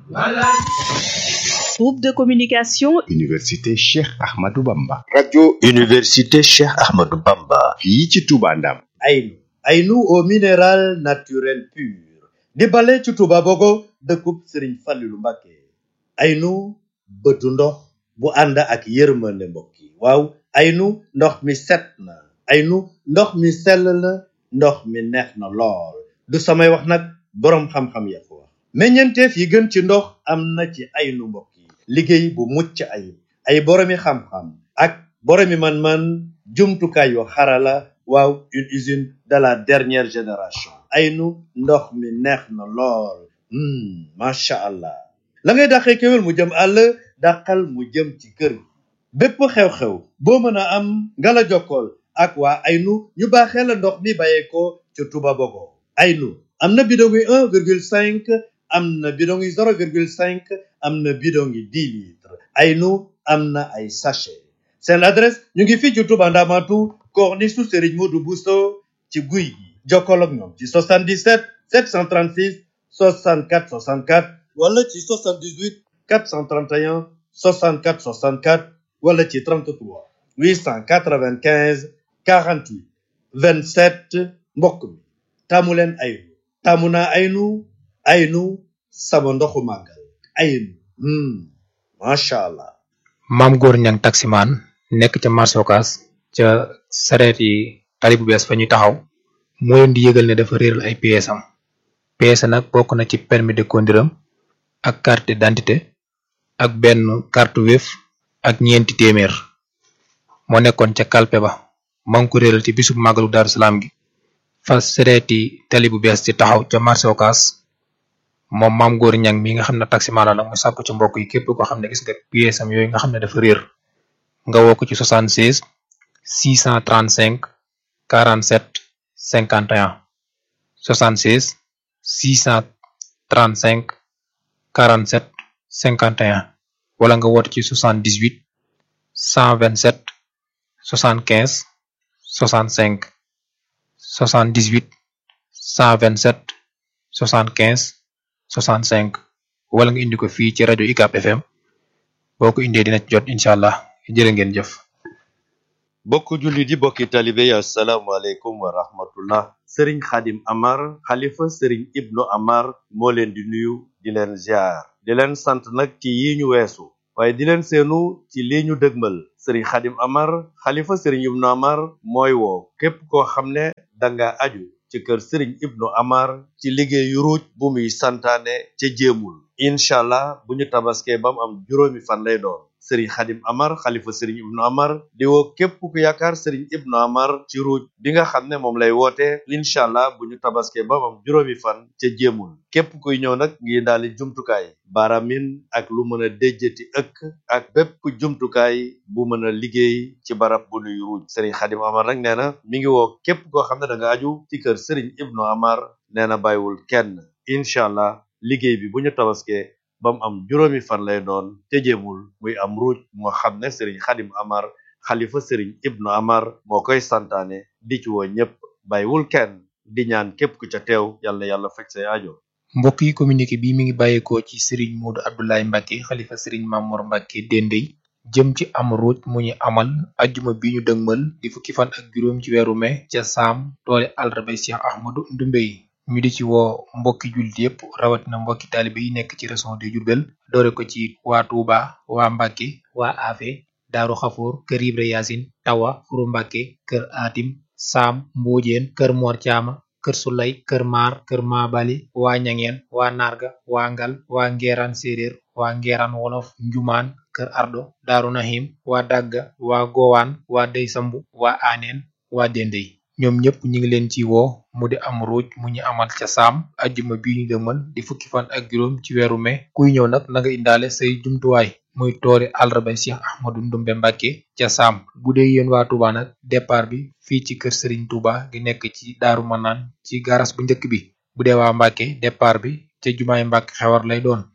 Groupe de communication Université Cheikh Ahmadou Bamba. radio Université Cheikh Ahmadou Bamba. fii ci Touba Ndam. Aynu Aynu au minéral naturel pur di bale ci Touba Bogo dëkkub Sëriñ Fallilu Mbàkke Aynu bëtu ndox bu ànd ak yërmande mbokk yi waaw Aynu ndox mi set na Aynu ndox mi sell na ndox mi neex na lool du samay wax nag boroom xam-xam ya ko wax meññeenteef yi gën ci ndox am na ci Aynu mbokk yi liggéey bu mucc ayib ay boroomi xam-xam ak boroomi man-man jumtukaay yu xarala waaw une usine de la dernière génération aynu ndox mi neex na lool macha allah la ngay dàqee kéwél mu jëm àll dàqal mu jëm ci kër gi bépp xew-xew boo mën a am nga la jokkool ak waa aynu ñu baaxee la ndox mi bàyyeekoo ca Touba Bogo aynu am na bidon yi un virgule cinq am na bidon yi zéro virgule cinq am na bidon yi dix litres aynu am na ay sachet seen adresse ñu ngi fii ci Touba Ndamatu corniche su Serigne Modou Bousso ci guy gi jokkoo ak ñoom ci 77 736 64 64 wala ci 78 431 64 64 wala ci 33 895 48 27 mbokk mi taamu leen aynu taamu naa aynu aynu sama ndoxu màggal aynu macha allah. maam góor ñang taximaan nekk ca marché Ocass ca sareet yi tali bu bees fa ñuy taxaw moo leen di yëgal ne dafa réeral ay pièces am pièces nag bokk na ci permis de conduire am ak carte d'identité ak benn carte Wave ak ñeenti téeméer moo nekkoon ca kalpe ba maa ngi ko réeral ci bisub màggalu Daaru Salaam gi fa sareeti tali bu bees ci taxaw ca marché Ocass moom maam góor ñang mi nga xam ne taximaan la nag mu sàkku ci mbokk yi képp koo xam ne gis nga pièces am yooyu nga xam ne dafa réer nga woo ko ci 76 635 47 51 76 635 47 51 wala nga woote ci 78 127 75 65 78 127 75 65 wala nga indi ko fii ci rajo UCAB FM boo ko indee dina ci jot incha allah jërë ngeen jëf. bokk julli di bokki talibe yi asalaamaaleykum wa rahmatullah sëriñ xadim amar xalifa sëriñ ibnu amar moo leen di nuyu di leen ziar di leen sant nag ci yi ñu weesu waaye di leen seenu ci lii ñu dëgmal sëriñ xadim amar xalifa sëriñ ibnu amar mooy woo képp koo xam ne danga aju ci kër sëriñ ibnu amar ci liggéeyu ruuj bu muy santaane ca jéemul incha allah bu ñu tabaskee ba mu am juróomi fan lay doon sëriñ xadim amar xalifa sëriñ ibnu amar di woo képp ku yaakaar sëriñ ibnu amar ci ruuj bi nga xam ne moom lay woote incha allah bu ñu tabaskee ba mu am juróomi fan ca jéemul képp kuy ñëw nag ngi daali jumtukaay baaramin ak lu mën a déjjati ëkk ak bépp jumtukaay bu mën a liggéey ci barab bu nuy ruuj sëriñ xadim amar nag nee na mi ngi woo képp koo xam ne da nga aju ci kër sëriñ ibnu amar nee na bàyyiwul kenn incha allah liggéey bi bu ñu tabaskee ba mu am juróomi fan lay doon te jéemul muy am ruuj moo xam ne sëriñ xadim amar xalifa sëriñ ibnu amar moo koy santaane di ci woo ñépp bàyyiwul kenn di ñaan képp ku ca teew yàlla yàlla fekk say aajo mbokk yi communiqué bi mi ngi bàyyeekoo ci Serigne Modou Abdoulaye Mbacke xalifa Serigne Mamour Mbacke Dendey jëm ci am ruuj mu ñu amal ajjuma bi ñu dëgmal di fukki fan ak juróom ci weeru mai ca saam toole àllarba Cheikh Ahmadou Ndoumbé yi ñu di ci woo mbokki jullit yépp rawatina mbokki taalibe yi nekk ci région de Diourbel doore ko ci waa Touba waa Mbacke waa Afe Daaru Xafoor kër Ibra Yaasin Tawa Furu Mbacke kër Atim Saam Mbóojeen kër Mor Caama kër Sulay kër Maar kër Maabali waa Ñangeen waa Narga waa Ngal waa Ngeeraan Séeréer waa Ngeeraan Wolof Njumaan kër Ardo Daaru Nahim waa Dagga waa Gowaan waa Dey Sambu waa Aaneen waa Dendey ñoom ñëpp ñu ngi leen ci woo mu di am ruuj mu ñu amal ca saam ajjuma bi ñu dëmal di fukki fan ak juróom ci weeru mai kuy ñëw nag na nga indaale say jumtuwaay muy toori àllarba Cheikh Ahmadou Ndumbe Mbàkke ca saam bu dee yéen waa Touba nag départ bi fii ci kër Serigne Touba gi nekk ci Daaru Manaan ci garas bu njëkk bi bu dee waa Mbàkke départ bi ca jumaay Mbàkke xewar lay doon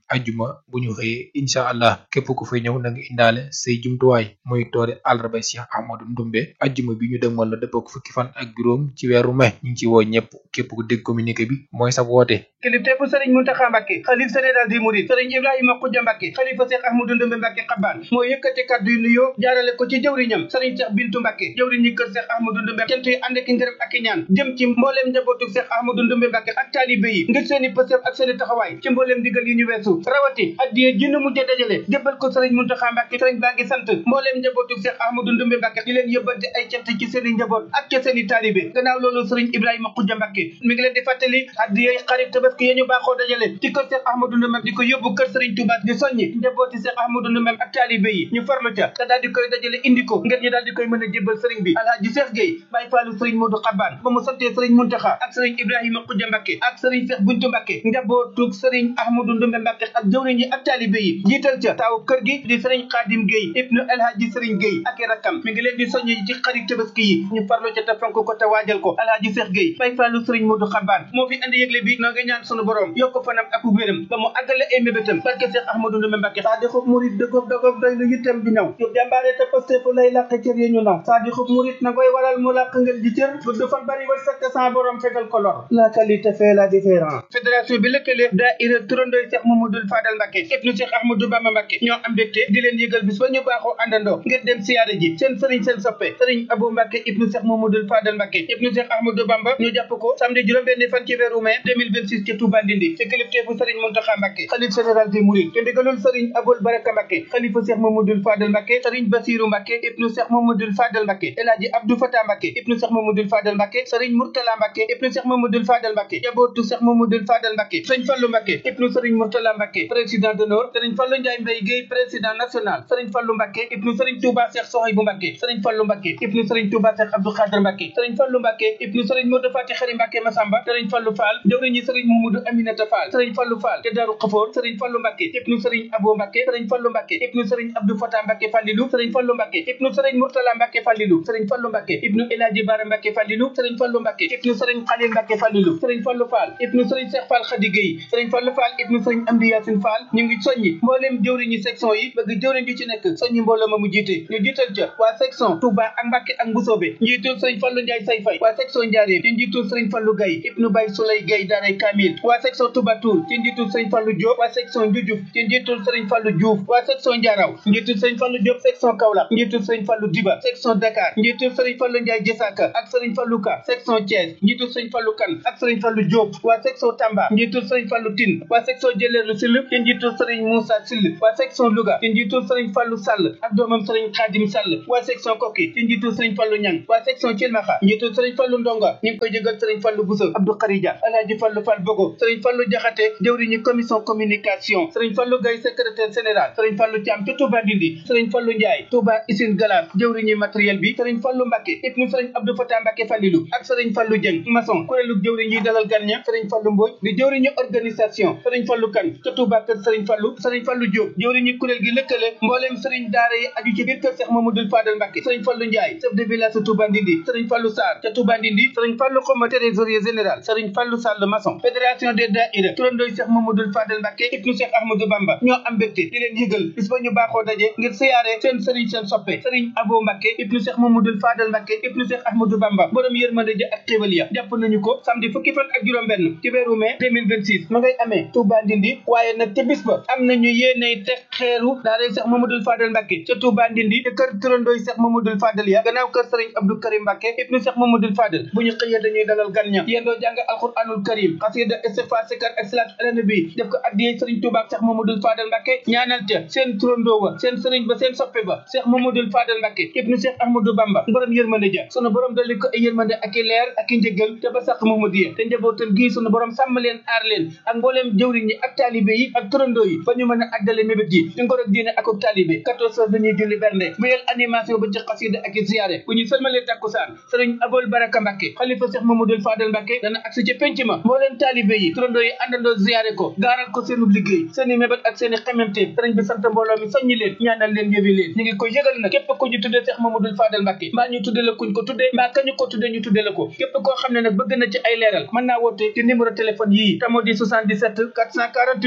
ajjuma bu ñu xëyee incha allah képp ku fay ñëw na nga indaale say jumtuwaay muy toori àllarba Cheikh Ahmadou Ndumbe ajjuma bi ñu dëgmal la dëppoo fukki fan ak juróom ci weeru mai ñu ngi ci woo ñëpp képp ku dégg communiqué bi mooy sa woote kilifteefu sëriñ Muntaxa Mbàkke xalif général di murid sëriñ Ibrahima Xuja Mbàkke xalifa Cheikh Ahmadou Ndumbe Mbàkke xabaan moo yëkkati kàddu yu nuyoo jaarale ko ci jëwriñam sëriñ Cheikh Bintu Mbàkke jëwriñ ñi kër Cheikh Ahmadou Ndumbe cant yi ànd ak ngërëm ak i ñaan jëm ci mbooleem njabootu Cheikh Ahmadou Ndumbe Mbàkke ak taalibe yi ngir seeni pësëf ak seeni taxawaay ci mbooleem digal yi ñu weesu rawati addiye jinnu mujj dajale jébbal ko sëriñ Muntaxa Mbàkke sëriñ baa ngi sant mbooleem njabootu Cheikh Ahmadou Ndumbe Mbàkke di leen yëbbante ay cant ci seeni njaboot ak ca seeni taalibe gannaaw loolu sëriñ Ibrahima Xuja Mbàkke mi ngi leen di fàttali addiye xarit tabaski yi ñu baaxoo dajale ci kër Cheikh Ahmadou Ndumbe di ko yóbbu kër sëriñ Touba di soññi njabooti Cheikh Ahmadou Ndumbe ak taalibe yi ñu farlu ca te daal di koy dajale indi ko ngir ñu daal di koy mën a jébbal sëriñ bi alhaji Cheikh Gueye Baye Fallou sëriñ Modou Xabaan ba mu santee sëriñ Muntaxa ak sëriñ Ibrahima Xuja Mbàkke ak sëriñ Cheikh Buntu Mbàkke njabootug sëriñ Ahmadou Ndumbe Mbàkke ak jëwriñ yi ak taalibe yi jiital ca taaw kër gi di sëriñ Xaadim Gueye ibnu alhaji sëriñ Gueye ak i rakkam mi ngi leen di soññi ci xarit tabaski yi ñu farlu ca te fonk ko te waajal ko alhaji Cheikh Gueye Baye Fallou sëriñ Modou Xabaan moo fi andi yëgle bi noo ngi ñaan sunu borom yokk fanam ak wéram ba mu àggale ay mébétam barke Cheikh Ahmadou Ndumbe Mbàkke saa di xub murit dëggoog dëggoog doy lu yittam di ñëw yu jàmbaare te paste fu lay làq cër yi ñu naw saa di xub murit na koy waral mu làq ngeen di cër gudd fan bari war sakk sans borom fegal ko lor la qualité fait la différence fédération bi lëkkale daayira turandooy Cheikh Mamadou Fadal Mbàkke ibnu Cheikh Ahmadou Bamba Mbàkke ñoo am mbégte di leen yëgal bis ba ñu baaxoo àndandoo ngir dem siyaare ji seen sëriñ seen soppe sëriñ Abou Mbàkke ibnu Cheikh Mamadou Fadal Mbàkke ibnu Cheikh Ahmadou Bamba ñu jàpp ko samedi juróom-benn fan ci weeru mai 2026 ci Touba Ndindi ci kilifteefu sëriñ Muntaxa Mbàkke xalif général des Mourides te ndigalul sëriñ Aboul Baraka Mbàkke xalifa Cheikh Mamadou Fadal Mbàkke sëriñ Basiru Mbàkke ibnu Cheikh Mamadou Fadal Mbàkke El Hadji Abdou Fatah Mbàkke ibnu Cheikh Mamadou Fadal Mbàkke sëriñ Murtala Mbàkke ibnu Cheikh Mamadou Fadal Mbàkke jabootu Cheikh Mamadou Fadal Mbàkke sëriñ Fallu Mbàkke ibnu sëriñ Murtala Mbàkke président d'honneur sëriñ Fallu Njaay Mbay Géey président national sëriñ Fallu Mbàkke ibnu sëriñ Touba Cheikh Sohaybu Mbàkke sëriñ Fallu Mbàkke ibnu sëriñ Touba Cheikh Abdou Khadr Mbàkke sëriñ Fallu Mbàkke ibnu sëriñ Modou Fati Xari Mbàkke Masamba sëriñ Fallu Fall jawriñi sëriñ Mamadou Aminata Fall sëriñ Fallu Fall te Daaru Xafoor sëriñ Fallu Mbàkke ibnu sëriñ Abo Mbàkke sëriñ Fallu Mbàkke ibnu sëriñ Abdou Fatah Mbàkke Fallilu sëriñ Fallu Mbàkke ibnu sëriñ Murtala Mbàkke Fallilu sëriñ Fallu Mbàkke ibnu Elaaji Bara Mbàkke Fallilu sëriñ Fallu Mbàkke ibnu sëriñ Xalil Mbàkke Fallilu sëriñ Fallu Fall ibnu sëriñ Cheikh Fall Khady Gueye sëriñ Fallu Fall ibnu sëriñ Amdi Yaasin Fall ñu ngi soññi mbooleem jëwriñi section yi bëgg jëwriñ ju ci nekk soññi mbooloo ma mu jiite ñu jiital ca waa section Touba ak Mbàkke ak Mbusoobe njiitul sëriñ Fallu Njaay Say Fay waa section Njaaréem ci njiitul sëriñ Fallu Gaye ibnu Bay Sulay Gaye daaray Kamil waa section Touba Toul ci njiitul sëriñ Fallu Diop waa section Njujuf ci njiitul sëriñ Fallu Diouf waa section Njaaraw njiitul sëriñ Fallu Diop section Kaolack njiitul sëriñ Fallu Diba section Dakar njiitul sëriñ Fallu Njaay Jësaka ak sëriñ Fallu Ka section Thiès njiitul sëriñ Fallu Kan ak sëriñ Fallu Diop waa section Tamba njiitul sëriñ Fallu Tin waa section Jëleelu Sill ci njiitul sëriñ Moussa Sill waa section Louga ci njiitul sëriñ Fallu Sall ak doomam sëriñ Xaadim Sall waa section Koki ci njiitul sëriñ Fallu Ñang waa section Cilmaxa njiitul sëriñ Fallu Ndonga ñu ngi koy jëgal sëriñ Fallu Bousso Abdou Kharija Alaaji Fallu Fall Bogo sëriñ Fallu Jaxate jëwriñu commission communication sëriñ Fallu Gay secrétaire général sëriñ Fallu Thiam ca Touba Ndindi sëriñ Fallu Ndiaye Touba Usine Galar jëwriñu matériel bi sëriñ Fallu Mbàkke ibnu sëriñ Abdou Fatah Mbàkke Fallilu ak sëriñ Fallu Jeng maçon kuréelu jëwriñ yi dalal gan ña sëriñ Fallu Mbooj di jëwriñu organisation sëriñ Fallu Kan ca Touba kër sëriñ Fallu sëriñ Fallu Diop jëwriñu kuréel gi lëkkale mbooleem sëriñ daara yi aju ci biir kër Cheikh Mamadou Fadal Mbàkke sëriñ Fallu Ndiaye chef de village ca Touba Ndindi sëriñ Fallu Sarr ca Touba Ndindi sëriñ Fallu Xoma trésorier général sëriñ Fallu Sall maçon fédération des daïra turandooy Cheikh Mamadou Fadal Mbàkke ibnu Cheikh Ahmadou Bamba ñoo am mbégte di leen yëgal bis ba ñu baaxoo daje ngir siyaare seen sëriñ seen soppe sëriñ Abo Mbàkke ibnu Cheikh Mamadou Fadal Mbàkke ibnu Cheikh Ahmadou Bamba borom yërmande ja ak xéwal ya jàpp nañu ko samedi fukki fan ak juróom benn ci weeru mai 2026 ma ngay amee Touba Ndindi waaye nag ca bis ba am nañu yéeney teg xeeru daaray Cheikh Mamadou Fadal Mbàkke ca Touba Ndindi te kër turandooy Cheikh Mamadou Fadal ya gannaaw kër sëriñ Abdou Karim Mbàkke ibnu Cheikh Mamadou Fadal bu ñu xëyee dañuy dalal gan ña yendoo jàng alquranul karim xasida istighfar sikar ak salaatu ala nabi def ko addiyee sëriñ Touba ak Cheikh Mamadou Fadal Mbàkke ñaanal ca seen turandoo wa seen sëriñ ba seen soppe ba Cheikh Mamadou Fadal Mbàkke ibnu Cheikh Ahmadou Bamba borom yërmande ja sunu borom dolli ko ay yërmande ak i leer ak i njëggal te ba sax Mamadiya te njabootam gii sunu borom sàmm leen aar leen ak mbooleem jëwriñ yi ak taalibe yi ak turandoo yi ba ñu mën a àggale mébét yi di ngor ak diine ak ak taalibe 14 heures dañuy julli bernde bu yel animation ba ci xasida ak i ziyaare bu ñu sëlmalee takkusaan sëriñ Abol Baraka Mbàkke xalifa Cheikh Mamadou Fadal Mbàkke dana agsi ci penc ma mbooleem taalibe yi turandoo yi àndandoo ziyaare ko gaaral ko seenu liggéey seeni mébét ak seeni xememte sëriñ bi sant mbooloo mi soññi leen ñaanal leen yëwi leen ñu ngi koy yëgal nag képp ku ñu tuddee Cheikh Mamadou Fadal Mbàkke mbaa ñu tuddee la kuñ ko tuddee mbaa kañu ko tuddee ñu tuddee la ko képp koo xam ne nag bëgg na ci ay leeral mën naa woote ci numéro téléphone yii tamo di 77 448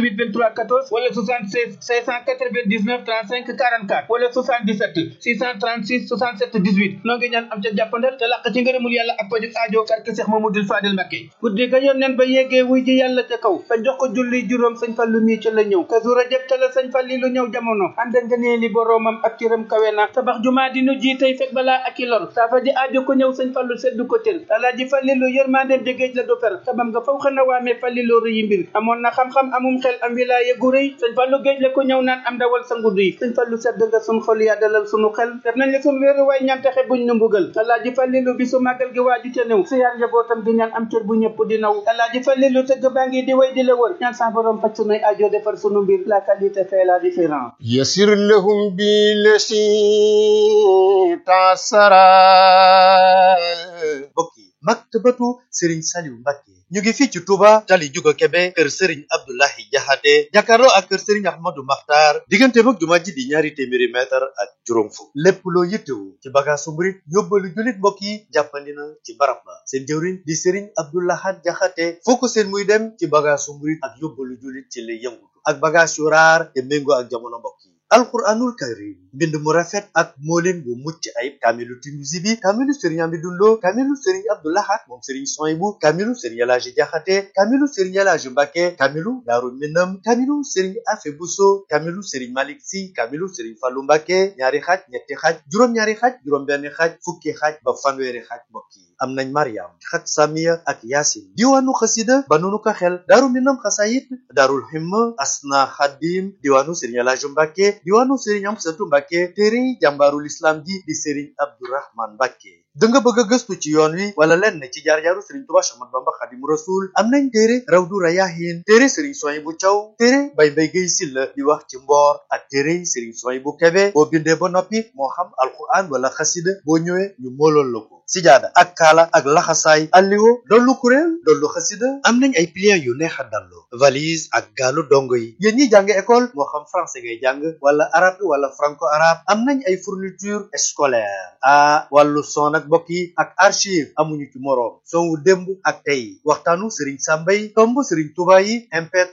23 14 wala 76 699 35 44 wala 77 636 67 18 noo ngi ñaan am ca jàppandal te làq ci ngërëmul yàlla ak pajuk aajo barke Cheikh Mamadou Fadel Mbacké guddi ga yónneen ba yeggee wuy ji yàlla ca kaw ba jox ko julli juróom sëñ Fallu mii ca la ñëw ka su rajab ca la sëñ Falli lu ñëw jamono ànd ak ngëneeli boroomam ak ciram kawe na tabax jumaa di nu ji tey fekk balaa ak i lor saafa di aajo ko ñëw sëñ Fallu seddu ko tër alaaji Fallilu yërmandeem ja géej la du fer tabam nga faw xana waamee Fallilu rëyi mbir amoon na xam-xam amum xel am wilaaya gu rëy sëñ Fallu géej la ko ñëw naan am dawal sa ngudd yi sëñ Fallu sedd nga sun xol yaa dalal sunu xel def nañ la sun wéeru waay ñaan taxe buñ nu mbugal alaaji Fallilu bi su màggal gi waaju ca néew siyaar njabootam di ñaan am cër bu ñëpp di naw alaaji Fallilu tëgg baa ngi di way di la wër ñaan sa borom faj sunuy aajo defar sunu mbir la qualité fait la différence يسر لهم بالذي تعسرا mbokk yi maktabatu Serigne Saliou Mbacké ñu ngi fii ci Touba tali Juga Kebe kër Serigne Abdoulahi Jaxate jàkkaarloo ak kër Serigne Ahmadou Makhtar diggante mag jumaa ji di ñaari téeméeri mètre ak juróom fukk lépp loo yittewu ci bagaasu murit yóbbalu jullit mbokk yi jàppandi na ci barab ba seen jëwriñ di Serigne Abdoulahat Jaxate foo ko seen muy dem ci bagaasu murit ak yóbbalu jullit ci lay yëngutu ak bagaas yu raar te méngoo ak jamono mbokk yi alquranul karim mbind mu rafet ak moolin bu mucc ayib kaamilu Tinuusi bi kaamilu sëriñ Amidou Lo kaamilu sëriñ Abdou Lahad moom sëriñ Soyibu kaamilu sëriñ Elaaji Jaxate kaamilu sëriñ Elaaji Mbàkke kaamilu Daaru Minam kaamilu sëriñ Afe Buso kaamilu sëriñ Malik Si kaamilu sëriñ Fallu Mbàkke ñaari xaaj ñetti xaaj juróom-ñaari xaaj juróom-benn xaaj fukki xaaj ba fanweeri xaaj mbokk yi am nañ Mariam xat Samiya ak Yaasin diwaanu xasida ba nunu ko xel Daaru Minam xasayit Daarul Himma Asna Xadim diwaanu sëriñ Elaaji Mbàkke diwaanu sëriñ Amsatu Mbàkke téere jàmbaarul islam ji di sëriñ Abdourahman Mbàkke da nga bëgg a gëstu ci yoon wi wala lenn ci jaar-jaaru sëriñ Tuubaa Séex Ahmadu Bamba Xaadimu Rasuul am nañ téere Rawdu Rayaahiin téere sëriñ Suwaybu Caw téere Bay Mbay Gay Silla di wax ci mboor ak téere sëriñ Suwaybu Kebe boo bindee ba noppi moo xam alquran wala xasida boo ñëwee ñu moolool la ko sijaada ak kaala ak laxasaay alliwo dollu kuréel dollu xasida am nañ ay pliants yu neex a dallu valise ak gaalu dongo yi yéen ñi jàng école moo xam français ngay jàng wala arabe wala franco arabe am nañ ay fourniture scolaire ah wàllu son ak mbokk yi ak archive amuñu ci moroom son wu démb ak tey waxtaanu Serigne Samba yi tomb Serigne Touba yi MP3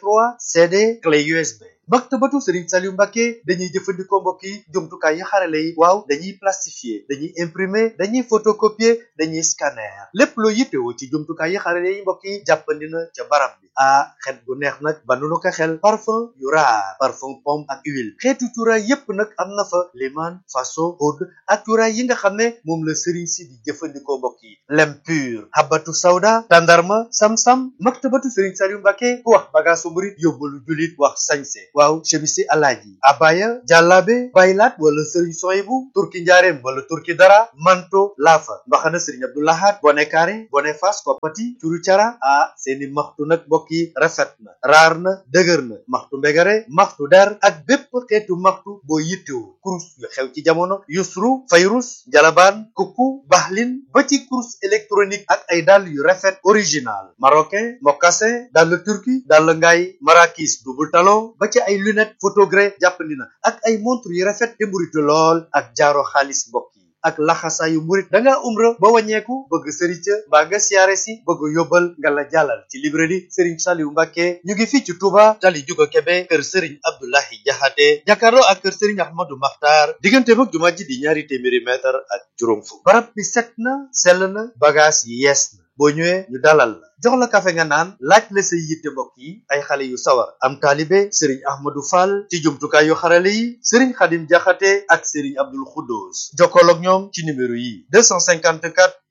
CD clé USB. maktabatu Serigne Saliou Mbacké dañuy jëfandikoo mbokk yi jumtukaay yi xarale yi waaw dañuy plastifier dañuy imprimer dañuy photocopier dañuy scanner lépp loo yittewoo ci jumtukaay yi xarale yi mbokk yi jàppandi na ca barab bi ah xet gu neex nag ba nu ko xel parfum yu raar parfum pomme ak huile xeetu cuuraay yépp nag am na fa liman faso oud ak cuuraay yi nga xam ne moom la Serigne si di jëfandikoo mbokk yi lem pur habatu sawda tandarma sam-sam maktabatu Serigne Saliou Mbacké ku wax bagaasu murit yóbbalu julit wax sañse waaw chemisi alaaji abaya jàllaabe baylaat wala sëriñ soyibu turki njaareem wala turki dara manto laafa mbaxana sëriñ abdoulahat bone kaare bone fas koppati curu cara ah seeni maxtu nag mbokk yi rafet na raar na dëgër na maxtu mbegare maxtu der ak bépp xeetu maxtu boo yittewu kurus yu xew ci jamono yusru fayrus jalabaan kukku baxlin ba ci kurus électronique ak ay dàll yu rafet original marocain mocassin dàll turki dàll ngaay marakis double talon ba ci ay lunette photogré jàppandi na ak ay montre yu rafet te mburitu lool ak jaaro xaalis mbokk yi ak laxasaayu murit da ngaa umra ba wàññeeku bëgg sëriñ ca mbaa nga siyaare si bëgg yóbbal nga la jàllal ci librairie Serigne Saliou Mbacké ñu ngi fii ci Touba tali Juga Kebe kër Serigne Abdoulahi Jaxate jàkkaarloo ak kër Serigne Ahmadou Makhtar diggante mag jumaa ji di ñaari téeméeri mètre ak juróom fukk barab bi set na sell na bagage yi yees na boo ñëwee ñu dalal la jox la kafe nga naan laaj la say yitte mbokk yi ay xale yu sawar am taalibe sëriñ ahmadou fall ci jumtukaay yu xarale yi sëriñ xadim jaxate ak sëriñ abdul xuddoos jokkool ak ñoom ci numéro yi 254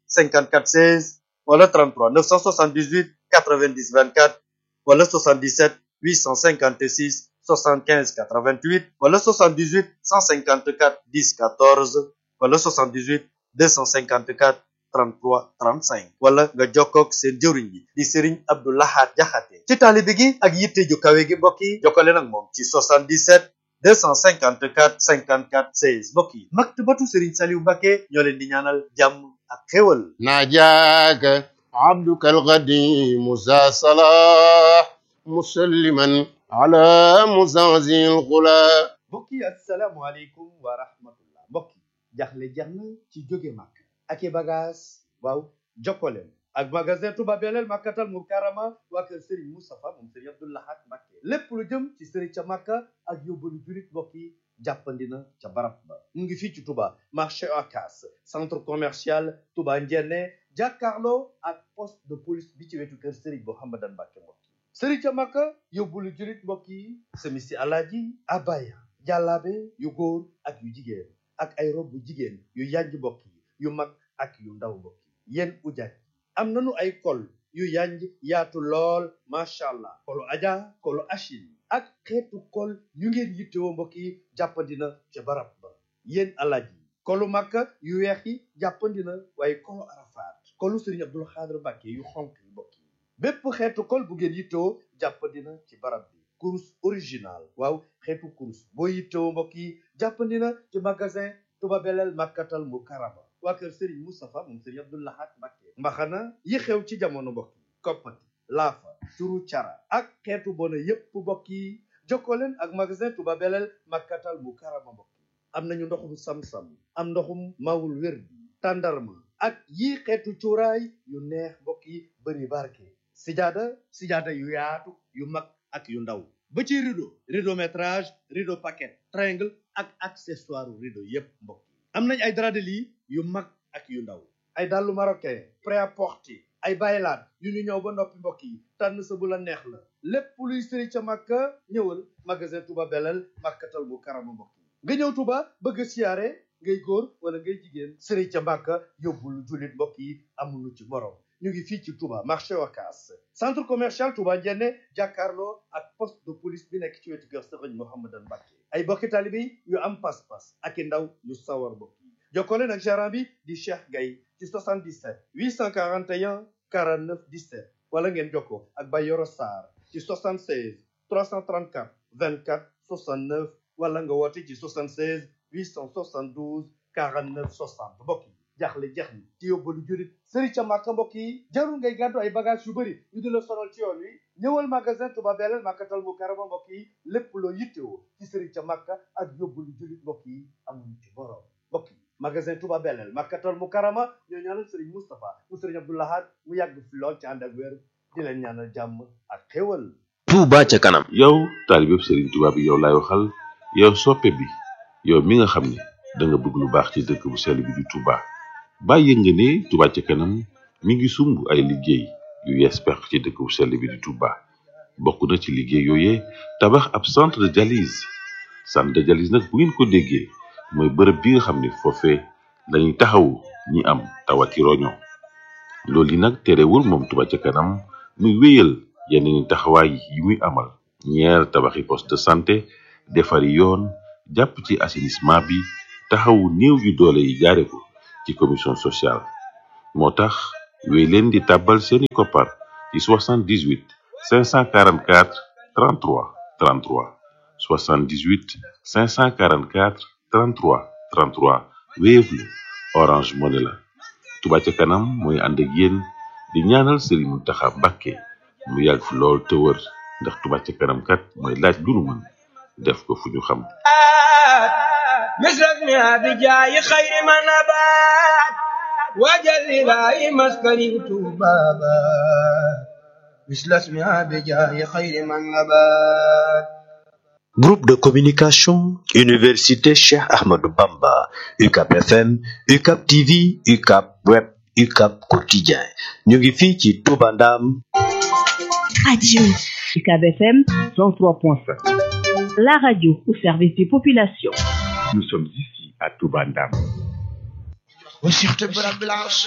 54 16 wala 33 978 90 24 wala 77 856 75 88 wala 78 154 10 14 wala 78 254 33 35 wala nga jokkoog seen jëwriñ bi di Serigne Abdou Lahad Jaxate ci taalibe gi ak yitte ju kawe gi mbokk yi jokkale nag moom ci 77 254 54 16 mbokk yi maktabatu Serigne Saliou Mbacké ñoo leen di ñaanal jàmm ak xéwal ناجاك عبدك القديم ذا صلاح مسلما على مزازي الغلا mbokk yi asalaamualeykum wa rahmatullah mbokk yi jaxle jeex na ci jóge màkk ak i bagage waaw jokkoleen ak magasin Touba Belel Makkatal Mukarrama waa kër Serigne Moustapha moom Serigne Abdou Lahad Mbacké lépp lu jëm ci Serigne ca Makka ak yóbbalu julit mbokk yi jàppandi na ca barab ba mu ngi fii ci Touba marché Ocass centre commercial Touba Ndiéné jàkkaarloo ak poste de police bi ci wetu kër Serigne Mouhamadan Mbacké mbokk yi Serigne ca Makka yóbbalu julit mbokk yi semisi alaaji abaya jàllaabe yu góor ak yu jigéen ak ay rob bu jigéen yu yanj mbokk yi yu mag ak yu ndaw mbokk yi yéen ujaaj am nañu ay kol yu yanj yaatu lool macha allah kolu aja kolu achil ak xeetu kol yu ngeen yittewoo mbokk yi jàppandina ca barab ba yéen alaaj yi kolu makka yu weex yi jàppandina waaye kolu arafaat kolu sëriñ abdul xaadir mbàkke yu xonk yi mbokk yi bépp xeetu kol bu ngeen yittewoo jàppandina ci barab bi kurus original waaw xeetu kurus boo yittewoo mbokk yi jàppandina ci magasin Touba Belel Makkatal Mukarrama waa kër Serigne Moustapha moom Serigne Abdou Lahad Mbacké mbaxana yi xew ci jamono mbokk yi koppati laafa turu cara ak xeetu bona yépp mbokk yi jokkoo leen ak magasin Touba Belel Makkatal Mukarrama mbokk yi am nañu ndoxum sam-sam am ndoxum mawul wér bi tàndarma ak yii xeetu cuuraay yu neex mbokk yi bëri barke sijaada sijaada yu yaatu yu mag ak yu ndaw ba ci rideau rideau métrage rideau paquet triangle ak accessoire rideau yépp mbokk yi am nañ ay drap de lit yu mag ak yu ndaw ay dàllu marocain prêt-à-porter ay baylaat yu ñu ñëw ba noppi mbokk yi tànn sa bu la neex la lépp luy sëri ca màkka ñëwal magasin Touba Belel Makkatal Mukarrama mbokk yi nga ñëw Touba bëgg a siyaare ngay góor wala ngay jigéen sëri ca màkka yóbbul jullit mbokk yi amuñu ci morom ñu ngi fii ci Touba marché Ocass centre commercial Touba Ndiéné jàkkaarloo ak poste de police bi nekk ci wetu kër Serigne Mouhamadan Mbacké ay bokki taalibe yi yu am pas-pas ak i ndaw yu sawar mbokk yi jokkoo leen ak gérant bi di Cheikh Gaye ci 77 841 49 17 wala ngeen jokkoo ak Bayoro Sarr ci 76 334 24 69 wala nga woote ci 76 872 49 60 mbokk yi jaaxle jeex ni ci yóbbalu jurit sëri ca màkka mbokk yi jarul ngay gàddu ay bagage yu bëri ñu di la sonal ci yoon wi ñëwal magasin Touba Belel Makkatal Mukarrama mbokk yi lépp loo yittewoo ci sëri ca màkka ak yóbbalu jurit mbokk yi amuñu ci borom mbokk yi magasin Touba Belel Makkatal Mukarrama ñoo ñaanal sëriñ Moustapha mu sëriñ Abdou Lahad mu yàgg fi lool ci ànd ak wér di leen ñaanal jàmm ak xéwal Touba ca kanam yow taalibeb Serigne Touba bi yow laay waxal yow soppe bi yow mi nga xam ne da nga bëgg lu baax ci dëkk bu sell bi di Touba bàyyi nga ne Touba ca kanam mi ngi sumb ay liggéey yu yees peq ci dëkk bu sell bi di Touba bokk na ci liggéey yooyee tabax ab centre de dialyse centre de dialyse nag bu ngeen ko déggee mooy bërëb bi nga xam ne foofee lañuy taxawu ñi am tawati roño loolu yi nag terewul moom Touba ca kanam muy wéyal yeneen taxawaay yi muy amal ñeer tabaxi poste de santé defari yoon jàpp ci assainissement bi taxawu néew yu doole yi jaare ko ci commission sociale moo tax wéy leen di tàbbal seeni koppar ci 78 544 33 33 78 544 33 33 Wave la Orange Money la Touba ca kanam mooy ànd ak yéen di ñaanal Serigne Mountakha Mbacké mu yàgg fi lool te wër ndax Touba ca kanam kat mooy laaj lu nu mën def ko fu ñu xam مثل بجاي خير ما نبات وجل لا مسكن بابا مثل اسمها بجاي خير ما نبات Groupe de communication Université Cheikh Ahmadou Bamba UCAP FM UCAP TV UCAP Web UCAP Quotidien ñu ngi fii ci Touba Ndam Radio UCAB FM 103.5. La radio au service des populations. Nous sommes ici à Touba Ndam. وشيخت برب العرش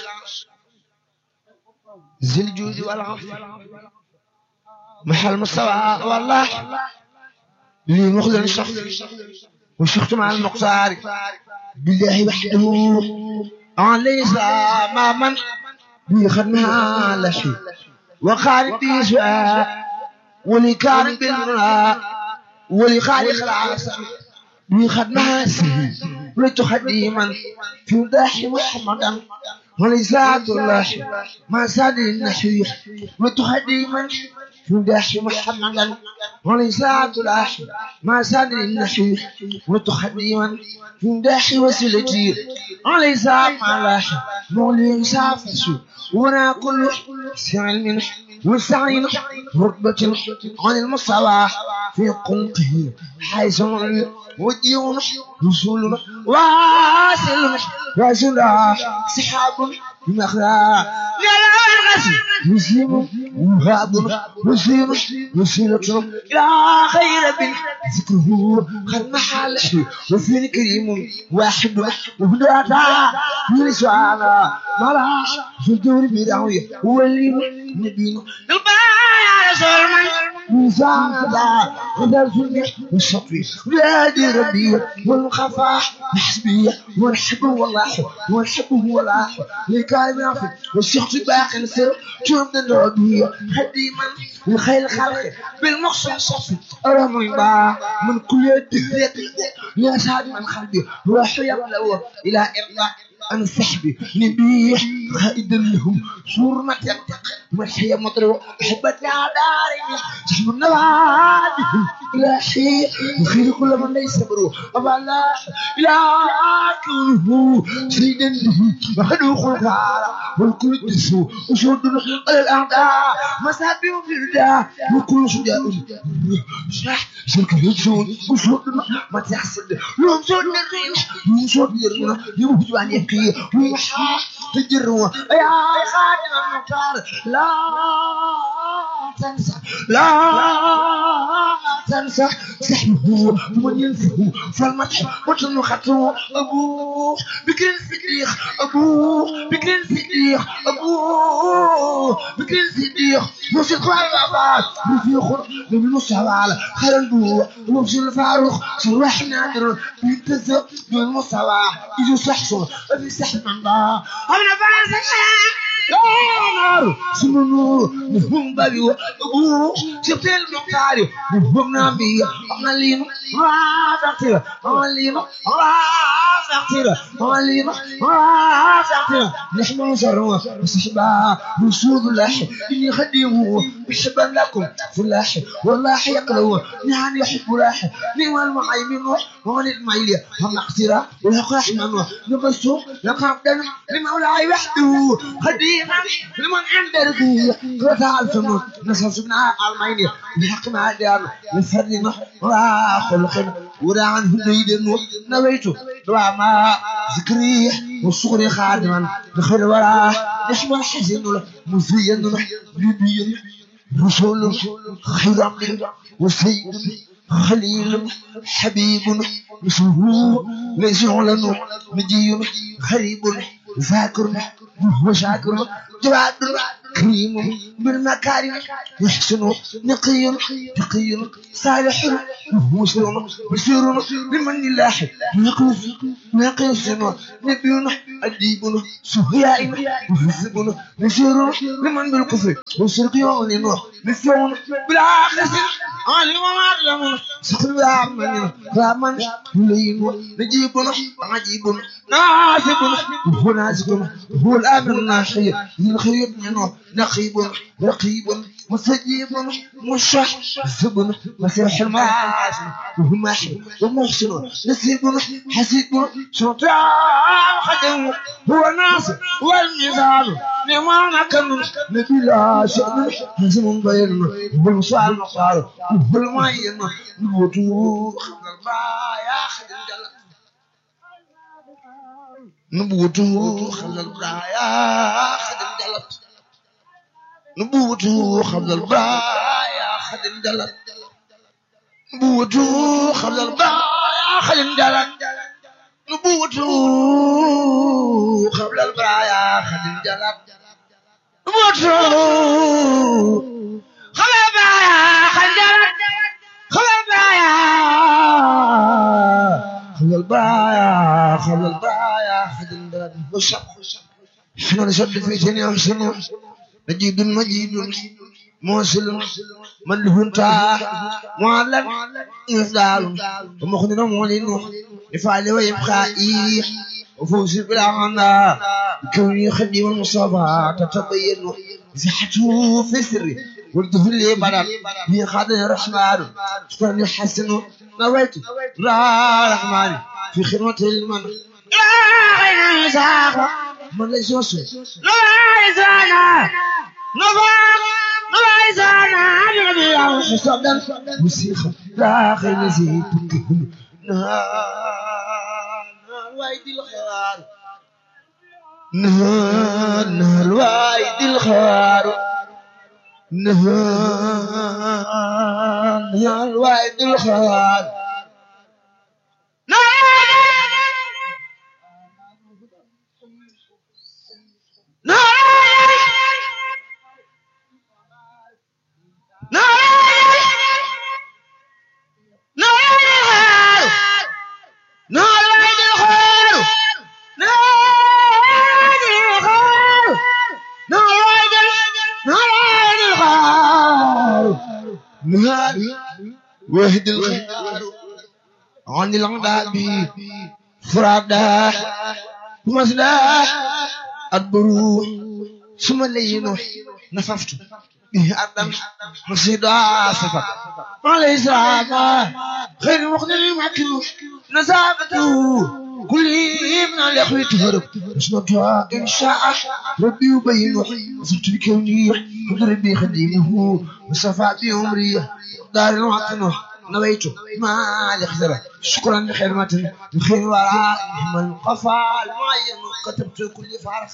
ذي الجود والعفو محل مستوى والله لي مخزن شخص وشيخت مع المقصار بالله وحده عن ليس ما من بي خدمها لا شيء وخالد بي سؤال ولي كان بالمنى ولي خالق العاصم بي خدمها سهل لتخديما في داح محمدا ولساعة الله ما ساد النحوي لتخديما يمدح محمدا وليس عبد العاشر ما صدر النحيف متخدما يمدح وسيلتي وليس مع العاشر مولي سافسو وانا كل سعي منح وسعي رتبة عن المصطلح في قلقه حيث وديون رسول واصل رسول سحاب مخلا لا لا الغسل مسلم وهاب مسلم وسيلة إلى خير بن ذكره خد محله وفي الكريم واحد وهداتا من سعانا ملا في الدور بدعوية ولي نبينا البايع رسول من مساعدة إذا سمع والشطوي ولادي ربي والخفاء حسبي والحب والله والحب والله لكاي يعفي والشخص باقي السر جرم الربيع خديما لخير الخلق بالمقصد الصفي أرمي با من كل الدهرية يا سعد من قلبي روح يبلغ إلى إرضاء أنا صحبي نبيح خائدا لهم سور ما تنطق والحياة مطروح أحبت يا داري تحب النوادي إلهي وخير كل من ليس برو أبا لا إله كله سيدا وحده خلقارا والكل تسو وشودنا على الأعداء مسابي وفردا وكل شجاع شرح شركة يجون وشودنا ما تحسد يوم شودنا يوم شودنا يوم جوان يبكي ويحا تجروا يا خادم المختار لا تنسى لا تنسى سحبه ومن ينسه فالمدح وجن خطوه أبوه بكر الصديق أبوه بكر الصديق أبوه بكر الصديق موسيقى الغابات رفيق من المصعب على خير البوع ومشي الفاروق صلاح نادر بيتزق من المصعب يجو سحصل في سحب من الله أنا فارس نار سمنو نفهم بابي وابو شفت المقاري نفهم نبي عملين رافعتي عملين رافعتي عملين رافعتي نحن نشروا استحبا رسول الله إني خديمه بحبا لكم فلاح والله يقلو نعم يحب لاح نعم المعيمين ومن المعيلي هم اقتراء والحق رحمن نبسو لقابدنا لمولاي وحده خديم لمن عند ربي قطع الفم نصصنا المعيني بحق ما دار لفرنا وخلق ورا عنه نيد نويت وما ذكري والصغر خادما دخل ورا نحو الحزن مزين نبي رسول خير عبد وسيد خليل حبيب اسمه ليس لنا مجيء غريب ذاكر وشاكر جواد كريم بالمكارم يحسن نقي تقي صالح مسلم بشير بمن الله نقيس نقيس نبي أديب سهياء وحزب بشير بمن بالكفر وشرق يعلن مثل بالعاقس علم وعلم سخر بعمل رامن لين نجيب عجيب ناسب هو ناسب هو الامر الناحي الخير منه نقيب رقيب مستجيب مشح زبن مسيح المعاصي وهو ماحي ومحسن نسيب حسيب شرطاء خدم هو ناصر والميزان لما كان نبي لا شأن حزم بين بالمصال مصال بالمعين نبوتو خبر يا خدم جلال نبوته خبل البرايا خدم جلت نبوته خبل البرايا خدم جلت نبوته خبل البرايا خدم جلت نبوته خبل البرايا خدم جلت نبوته خبل البرايا خدم جلت خبل البرايا خبل البرايا خبل البرايا خدم جلت وشب شنو نشد في جنيا شنو مجيد مجيد موصل من له انتهى معلم يفعل ومخدنا مولين يفعل ويبقى إيه وفوز بالعنا كوني خدي والمصابة تتبين صحته في سري والطفل لي بدل في خاطر الرحمن شكرا يحسن نويت را رحمن في خدمة المن لا غير مساق من ليس وصل لا يزانا نفاق لا يزانا نبي الله حسابا مسيخة لا غير زيت نهار وايدي الخيار نهار نهار وايدي الخيار نهار نهار وايدي الخيار وهد الخيار عن العذاب فرادا مسدا البرو ثم لينو نففت به أردم مصيدا سفر عليه السلام خير مقدر مكر نزاقته كل ابن الأخوة تهرب اسمتها إن شاء ربي يبين صرت بكوني قدر بي خديمه وصفى بعمري دار الوطن نويت ما لخزر شكرا لخدمة بخير وراء من قفى المعين كتبت كل فارخ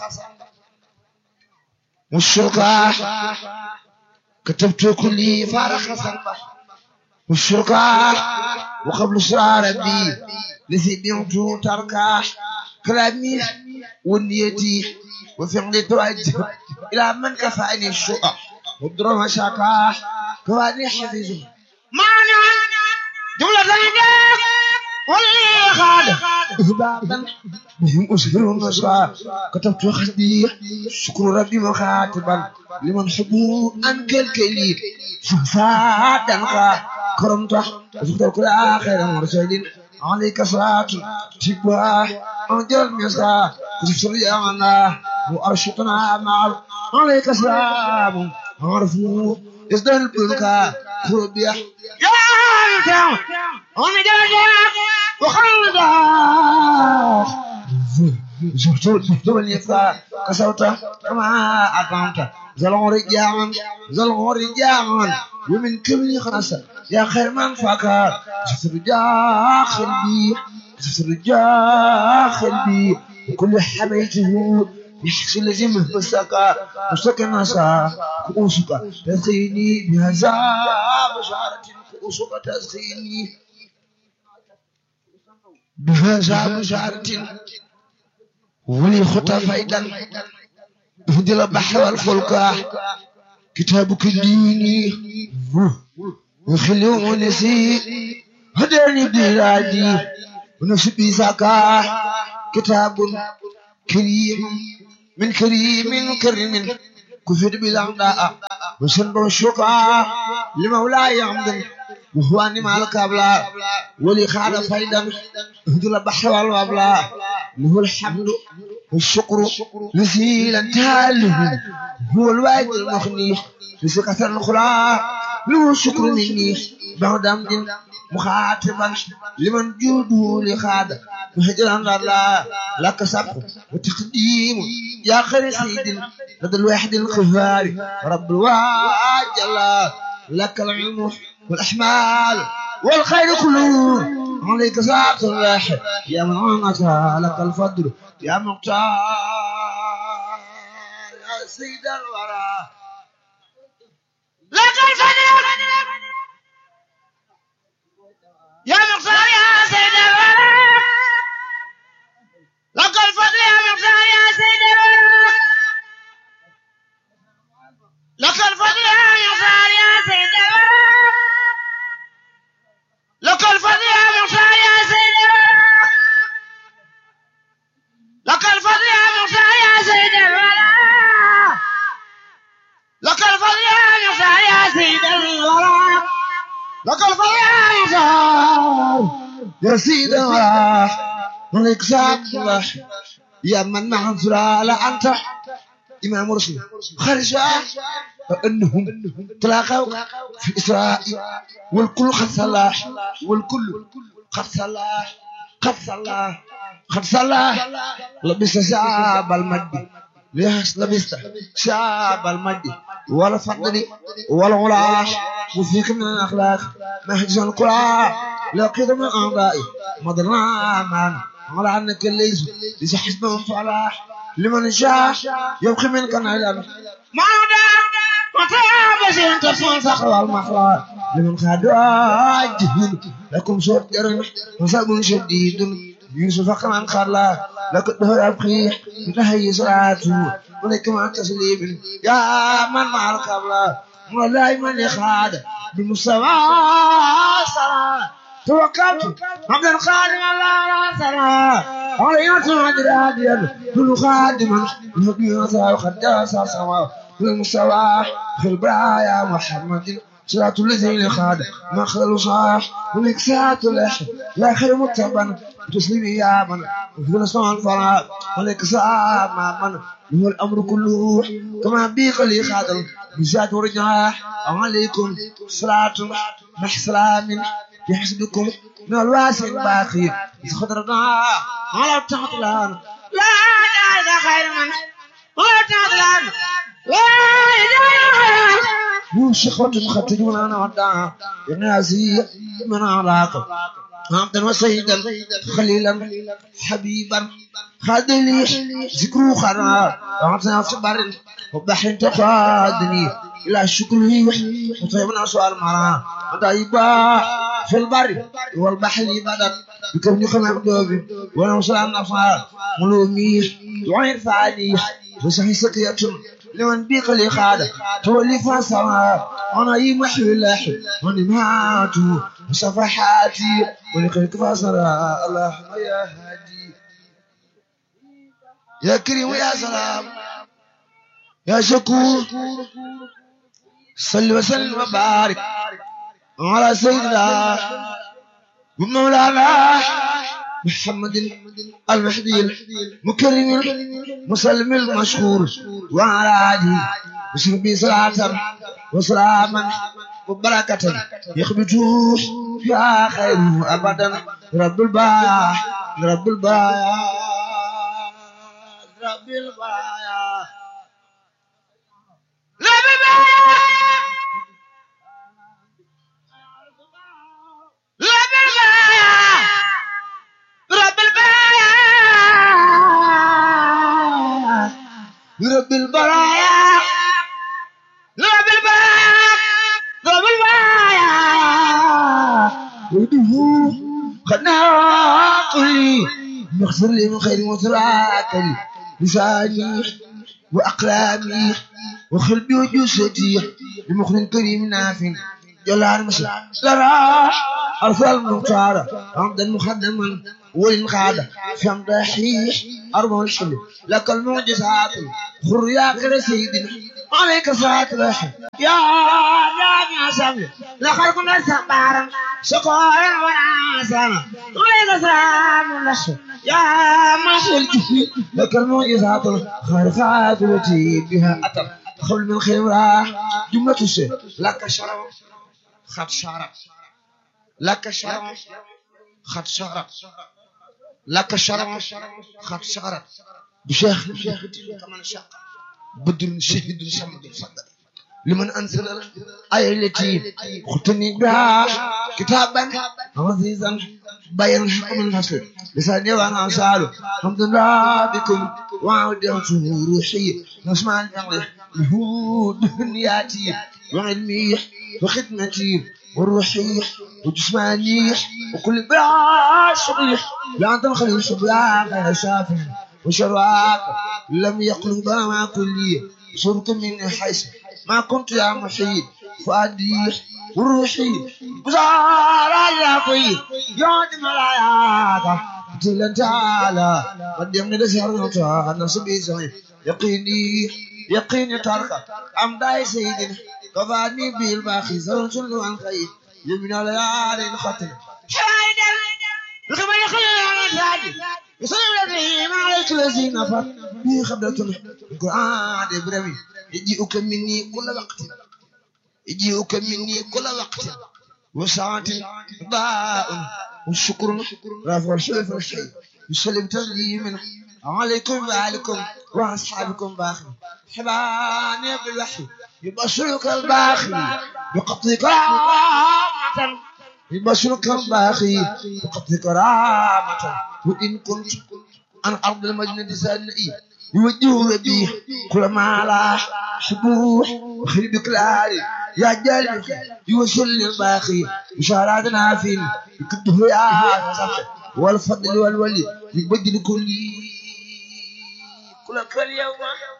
والشركة كتبت كل فارخ صنبه والشركة وقبل صراع ربي لذي بيمت تركه كلامي ونيتي وفعلي توجه إلى من كفاني الشقى والدرهم شاكا كفاني حفيظه معنى جملة ثانية واللي خاد إهبابا بهم أسهر النصرى كتبت خدي شكر ربي مخاطبا لمن حبه أنك الكليل فسادا كرمته وزغت كل آخر مرسلين عليك صلاة تبوا أنجل المسا كسر يانا وأرشطنا مع عليك سلام عرفوا إزدان البركة خربيا يا رجال أنا جاي وخلدا زفتو زفتو اليسا كسوتا كما أقامت زلون رجال زلون رجال ومن كل خنسة يا خير من فكر زفر داخل بي زفر داخل بي وكل حبيته يحكي لزمه مسكا مسكا نسا كؤوسك تسقيني بهذا بشارة كؤوسك تسقيني بهذا بشارة ولي خطى فايدا اهدي البحر والفلك كتابك ديني وخلي ونسي هداني بلادي ونفسي بيساكا كتاب كريم من كريم كريم كفر بالأعداء وسنب الشقاء لمولاي عمد وهو أني الكابلا ولي خاد فايدا اهدل البحر والوابلا له الحمد والشكر نسيلا تاله هو الواحد المخني بسكة الأخرى له الشكر مني بعد أمد مخاطبا لمن جوده لخاد مهجرا الله لك سبق وتقديم يا خير سيد لدى الواحد الخفار رب الواجل لك العلم والأحمال والخير كله عليك ساعة الواحد يا من عنك لك الفضل يا مختار يا سيد الورى لك الفضل يا مختار يا سيد الورى لك الفضل يا مختار يا سيد الورى لك الفضل يا مختار يا سيد الورى لك الفضل يا مختار يا سيد الورى لك الفضل يا مختار يا سيد الورى لك الفضل يا مختار يا سيد الورى لك الفضل يا مختار يا سيد الورى ملك الله يا من نحن لا أنت إمام رسول خرجا أنهم تلاقوا في إسراء والكل قد صلاح والكل قد صلاح قد صلاح قد صلاح لبس شعب المجد ليش لبست شعب المجد ولا فضل ولا علاش وفيك من الأخلاق نهج القرآن لقيت من أعضائي مضرنا معنا على أنك ليس ليس حسبهم فلاح لمن شاء يبقي منك نعلم ما متى بشين تفون صخر المخلاق لمن خادوا جهل لكم صوت جرن وصاب شديد يوسف كمان خلا لك الدهر أبقي نهي صلاته ولكم عن تسليم يا من مع القبلة ولا من يخاد بمستوى صلاة توكلت عبد الخادم الله صلاة علينا تنادي هاديا كل خادم يهدي يسعى خداس سوا في المستوى في البرايا محمد صلاة الذين خاد ما خلوا صاح ونكسات اللحم لا خير مكتبا تسليم يا من وفي نصنع الفراغ ولك ساعة مع من هو الأمر كله كما بيق لي خادم بزاد ورجاح عليكم صلاة مع سلام يحسبكم من الواسع الباقي خضرنا على التعطلان لا إله خير من ولا تعطلان لا إله وشخوة ختجون أنا وداع ينازي من علاقة عبدا وسيدا خليلا حبيبا خادلي ذكرو خرا عطنا صبر وبحر تقادني إلى شكره وطيبنا سؤال مرا ودايبا في البر والبحر بدر بكم خمام دوبي وانا وصل النفار ملومي وعين فعلي وسحي سقية لمن بيق لي خادة تولي فاسرا وانا يمحي الله ونماته وصفحاتي ولقيك فاسرا اللهم يا هادي يا كريم يا سلام يا شكور صل وسلم وبارك على سيدنا ومولانا محمد المهدي المكرم المسلم المشهور وعلى آله وصحبه صلاة وسلاما وبركة يخبطوه يا خير أبدا رب البايع رب البايع رب البايع رب البايع رب البايع رب البايع رب البرايا رب البايع رب البايع وده خدنا كلي مغفر لي من خير وتراكلي لساني وأقلامي وقلبي وجسدي لمخل كريم نافع جلال مسلم ترى أرسل المختار عمدا مخدما والقادة في أمدحيح أربع الحلم لك المعجزات خر يا خير سيدنا عليك صلاة الرحم يا جامع سامي لخلقنا سبارا شكرا ونعسانا عليك سلام الرحم يا محو الجهل لك المعجزات الخارقات التي بها أتم خل من خير جملة الشيء لك شرف خد شرف لك شرف خد شرف لك شرف خد شرف بشيخ بشيخ كمان شاق بدر شهد صمد صدر لمن أنزل الآية التي ختني بها كتابا عزيزا بين حكم الفصل لساني وانا أسأل الحمد لله بكم وعودته روحي نسمع الفعل يهود نياتي وعلمي وخدمتي وروحي وجسماني وكل بلا صبيح لا تنخلي الصبيان غير شافع وشرواك لم يقلب مع كلي صرت من حيث ما كنت يا محيط فؤادي وروحي بزارة يا طيب يا ملاياك تلا تعالى قدمني لسهر نوتا نصبي زين يقيني يقيني ترك أمداي سيدنا كفاني بالباخي زرن شنو عن خير يمين على ياري الخطر حيدر لكما يخلي على الثاني بسبب ما عليك الذي نفر به خبرة القرآن إبراهيم يجيئك مني كل وقت يجيئك مني كل وقت وساعة ضاء والشكر رافع الشرف والشيء يسلم تسليما عليكم وعليكم وأصحابكم باخر حباني بالوحي يبشرك الباخي بقبض كرامة يبشرك الباخي بقبض كرامة وإن كنت عن أرض المجنة سنئي يوجه به كل ما لا حبوح وخرب كلاري يا جل يوصل الباخي بشاراتنا فين يكتب يا صفح والفضل والولي يبدل كل كل كل يوم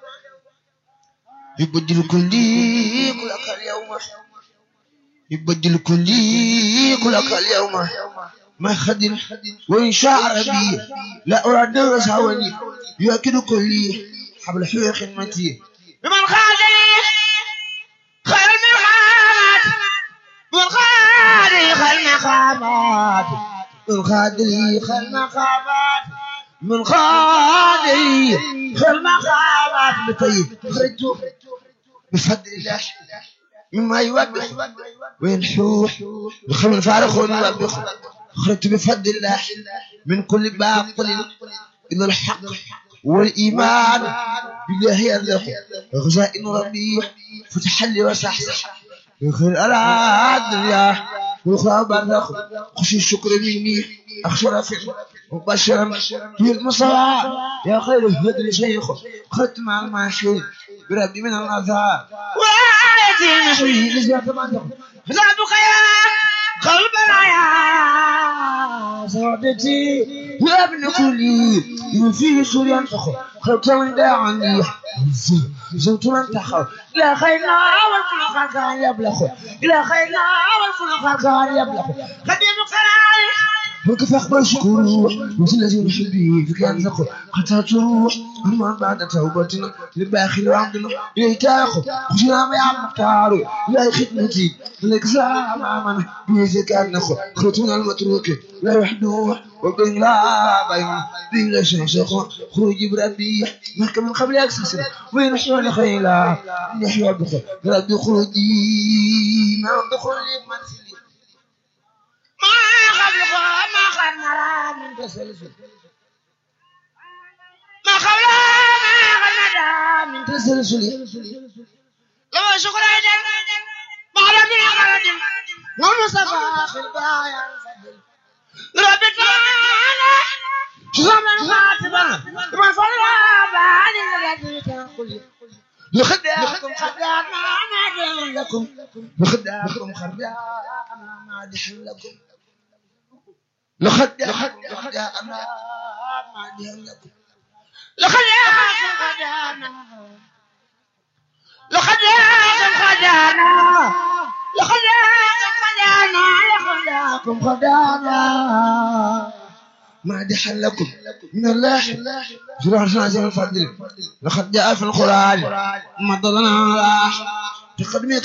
يبدل كل كل كل يوم يبدل كل كل كل يوم ما خدم وإن شاء ربي لا أراد رسولي يؤكد كلي حبل حيوة خدمتي بمن خادني خير المقامات من خادني خير المقامات من خادني خير المقامات من خادني خير المقامات بطيب خرجت بفضل الله مما يوبخ وينحوح بخمر فارغ ويوبخ خرجت بفضل الله من كل باطل إلى الحق والإيمان بالله يرزق غزائن ربي فتح لي وصحصح يخير على الدنيا والأخرى برزق خشي الشكر مني أخشى رفع مبشرا في المصطفى يا خير الهدر شيخ خدت مع الماشين بربي من الأذى وآيتي المحوي لزيادة منطق فزعتك يا قلب يا صعدتي يا ابن كلي من فيه سوريا فخر خلت من داعني زوت من تخر إلى خيرنا والفلق كان يبلغ إلى خيرنا والفلق كان يبلغ خديم قراري وكيف أخبر شكور مثل الذين حبي فيك أنزق حتى تروح أما بعد توبتنا لباخر عبدنا يتاخذ خشنا ما يعمل مختار لا خدمتي لك زمان بيزك أنخ خرطنا المتروك لا يحدوه وبين لا بين بين لا شيخ خروج بربي محكم من قبل أكسس وين حيوان خيلا نحيا بخير ربي خروجي ما دخول منزلي ما قبل ما قبل مرام من تسلسل ما قبل ما قبل مرام من تسلسل لو شكر عيدك ما ربنا قرد ومصطفى خلبايا ربي تعالى زمن خاتمة ما صلى بعد الذي تقول لخدعكم خدعنا ما لكم لخدعكم خدعنا ما لكم لخدعكم خدعنا ما لكم لخدعكم خدعنا لخدعكم خدعنا لخدعكم خدعنا لخدعكم خدعنا مادحا لكم من الله جرار سنة الفضل لقد جاء في القرآن مضلنا على تقدمك